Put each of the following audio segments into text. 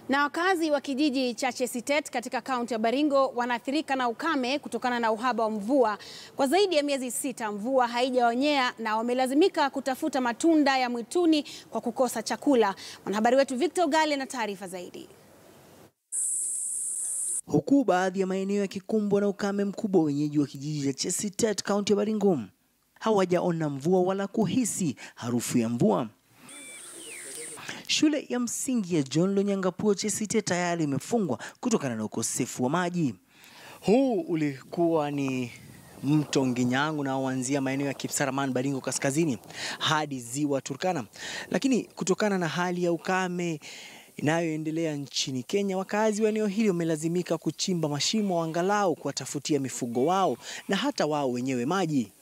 Na wakazi wa kijiji cha Chesitet katika kaunti ya Baringo wanaathirika na ukame kutokana na uhaba wa mvua. Kwa zaidi ya miezi sita mvua haijaonyea na wamelazimika kutafuta matunda ya mwituni kwa kukosa chakula. Mwanahabari wetu Victor Gale na taarifa zaidi. Huku baadhi ya maeneo yakikumbwa na ukame mkubwa, wenyeji wa kijiji cha Chesitet kaunti ya Baringo hawajaona mvua wala kuhisi harufu ya mvua. Shule ya msingi ya John Lonyangapuo Chesitet tayari imefungwa kutokana na ukosefu wa maji. Huu ulikuwa ni mto Nginyangu unaoanzia maeneo ya Kipsaraman Baringo kaskazini hadi ziwa Turkana, lakini kutokana na hali ya ukame inayoendelea nchini Kenya, wakazi wa eneo hili wamelazimika kuchimba mashimo angalau kuwatafutia mifugo wao na hata wao wenyewe maji.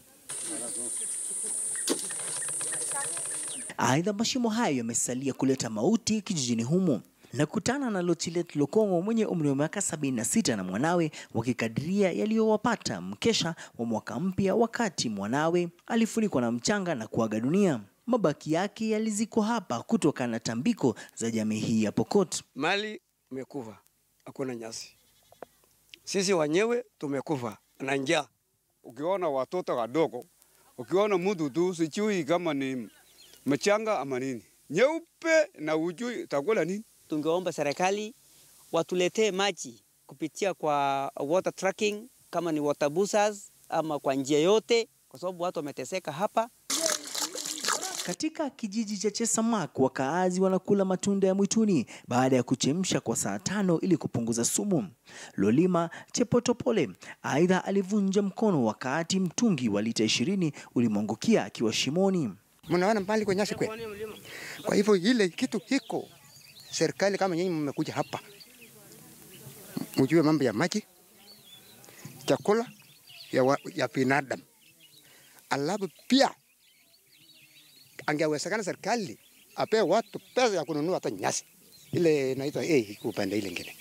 Aidha, mashimo hayo yamesalia kuleta mauti kijijini humo. Nakutana na Lochilet Lokongo mwenye umri wa miaka 76 na mwanawe wakikadiria yaliyowapata mkesha wa mwaka mpya, wakati mwanawe alifunikwa na mchanga na kuaga dunia. Mabaki yake yalizikwa hapa kutokana na tambiko za jamii hii ya Pokot. Mali umekufa, hakuna nyasi. Sisi wenyewe tumekufa na njaa. Ukiona watoto wadogo, ukiona mtu tu sijui kama ni mchanga ama nini nyeupe na ujui takula nini. Tungeomba serikali watuletee maji kupitia kwa water tracking, kama ni water busas ama kwa njia yote, kwa sababu watu wameteseka hapa. Katika kijiji cha Chesamak wakaazi wanakula matunda ya mwituni baada ya kuchemsha kwa saa tano ili kupunguza sumu. Lolima Chepotopole aidha alivunja mkono wakati mtungi wa lita ishirini ulimwangukia akiwa shimoni. Mnaona mbali kwa nyasi kwe. Kwa hivyo ile kitu hiko, serikali kama nyinyi mmekuja hapa, mjue mambo ya maji, chakula ya, wa, ya binadamu, alafu pia angewezekana serikali apee watu pesa ya kununua hata nyasi ile inaitwa eh, upande ile ingine.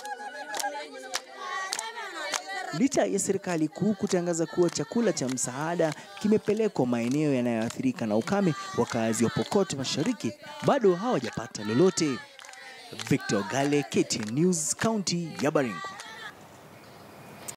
Licha ya serikali kuu kutangaza kuwa chakula cha msaada kimepelekwa maeneo yanayoathirika na ukame, wakazi wa Pokot Mashariki bado hawajapata lolote. Victor Gale, KTN News, kaunti ya Baringo.